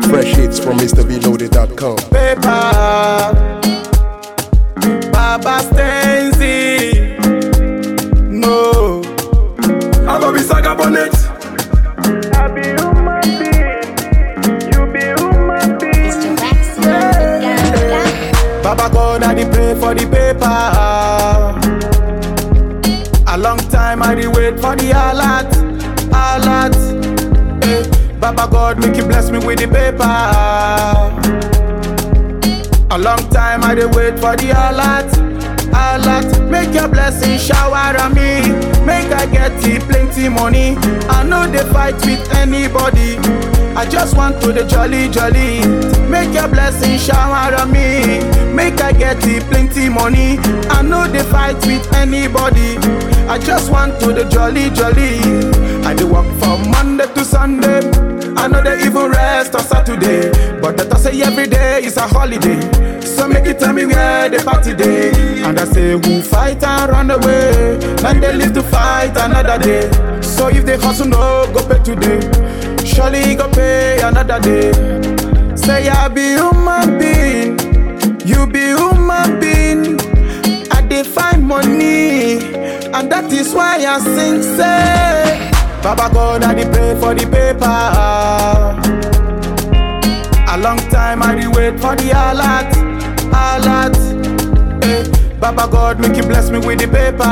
Fresh hits from MrBeloaded.com. paper. Baba Stenzi. No. I go be saga bonnet. I be human being. You be human being. Mr. Rex, Ganga. Baba God, I dey pray for the paper. A long time I dey wait for the alert, alert. Eh, Baba God, make you bless me with the paper. A long time I dey wait for the alert, alert. Make your blessing shower on me. Make I get the plenty money. I know they fight with anybody. I just want to the jolly jolly. Make your blessing shower on me. Make I get the plenty money. I know they fight with anybody. I just want to the jolly jolly. I dey work from Monday to Sunday. I know they even rest on Saturday. But that I say every day is a holiday. So make it tell me where the party day. And I say who fight and run away. Then they live to fight another day. So if they hustle no go pay today. Surely go pay another day. Say I be human being. You be human being. I dey find money. And that is why I sing say. Baba God, I dey pray for the paper. A long time I dey wait for the alert, alert. Eh, Baba God, make you bless me with the paper.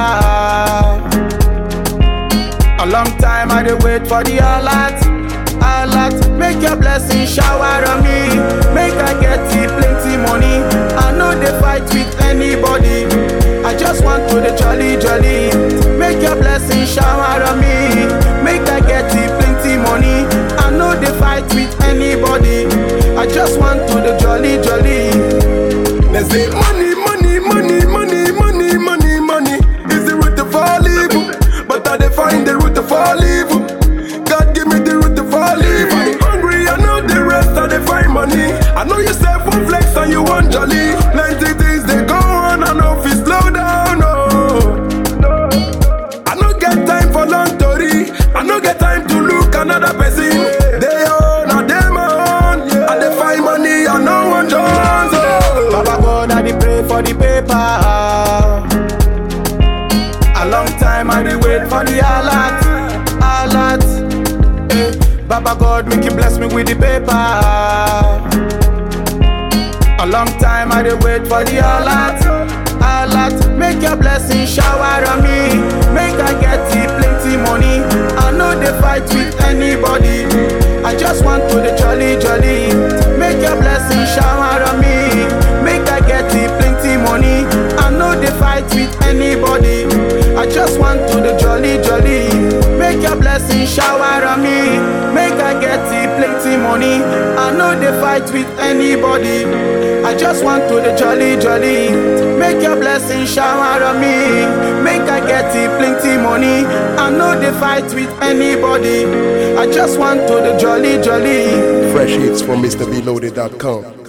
A long time I dey wait for the alert, alert. Make your blessing shower on me. Make I get the plenty money. I know they fight with anybody. I just want to the jolly jolly. Make your blessing shower on me. Make I get the plenty money. I know they fight with anybody. I just want to the jolly jolly. They say money, money, money, money, money, money, money is the root of all evil. But I dey find the root of all evil. God give me the root of all evil. I dey hungry, I know the rest. I dey find money. I know you say one flex and you want jolly. Plenty things they go on, I know if you slow down. Oh. I no get time for long story. I no get time to look another person. They own, I them own. I dey find money, I no want Jones. Oh. Baba God, I dey pray for the paper. A long time I dey wait for the alert, alert. Eh, Baba God, make you bless me with the paper. A long time I dey wait for the alert, alert. Make your blessing shower on me. Make I get the plenty money. I know they fight with anybody. I just want to the jolly jolly. Make your blessing shower on me. Make I get the plenty money. I know they fight with anybody. I just want to the jolly jolly. Make your blessing shower on me. Make I get the plenty money. I know they fight with anybody. I just want to the jolly jolly. Make your blessing shower on me. Make I get the plenty money. I know they fight with anybody. I just want to the jolly jolly. Fresh hits from MrBeloaded.com.